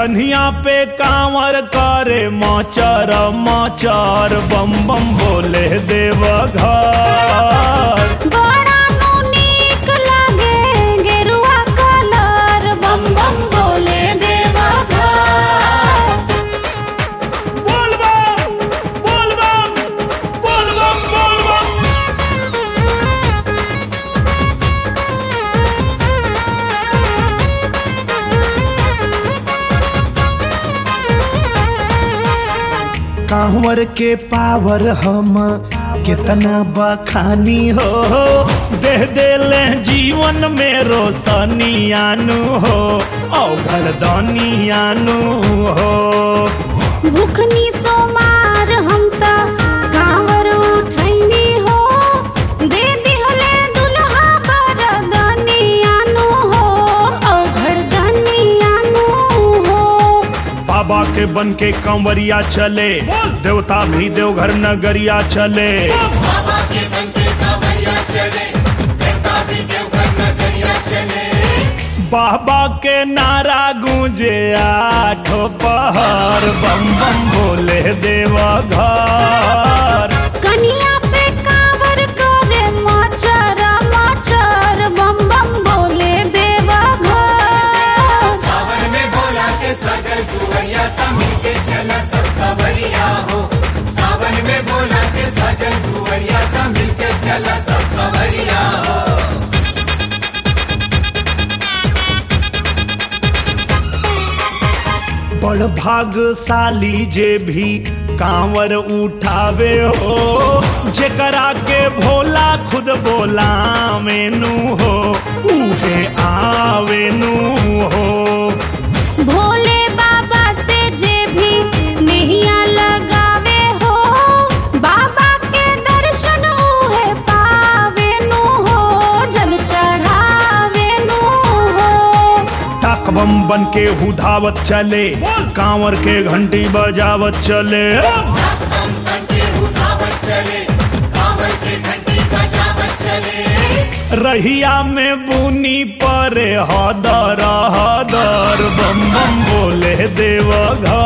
कन्हिया पे कांवर करे माचर माचर बम बम बोले देव घर बड़ा नु नीक लागे गेरुआ कलर बम बम बोले देवा घर बोल बम बोल बम बोल बम बोल बम कांवर के पावर हम कितना बखानी हो दे देले जीवन में रोशनी आनू हो औघर दानी आनू हो भूखनी सोमार हम त कांवर उठैनी हो दे दिहले दुल्हा बरदनी आनु हो औघड़दनी आनु हो बाबा के बन के कंवरिया चले देवता भी देवघर नगरिया चले बाबा के बनके कांवरिया चले देवता भी देवघर नगरिया चले बाबा के नारा गूंजे आठो पहर बम बम बोले देवा घर कनिया पे कांवर करे माचर माचर बम बम बोले देवा घर सावन में बोला के सजल कुंवरिया तमिल के चला सब खबरिया हो सावन में बोला के सजल कुंवरिया तमिल के चला सब खबरिया हो बड़ भागशाली जे भी कांवर उठावे हो जेकरा के भोला खुद बोला मेनू हो उहे आवेनू हो भोले बाबा से जे भी नैया लगावे हो बाबा के दर्शन उहे पावे नु हो जल चढ़ावे नु हो टाक बम बन के हुधावत चले कांवर के घंटी बजावत चले हम बनके उठावत चले कांवर के घंटी बजावत चले रहिया में बुनी परे हदर हदर बम बम बोले देव घर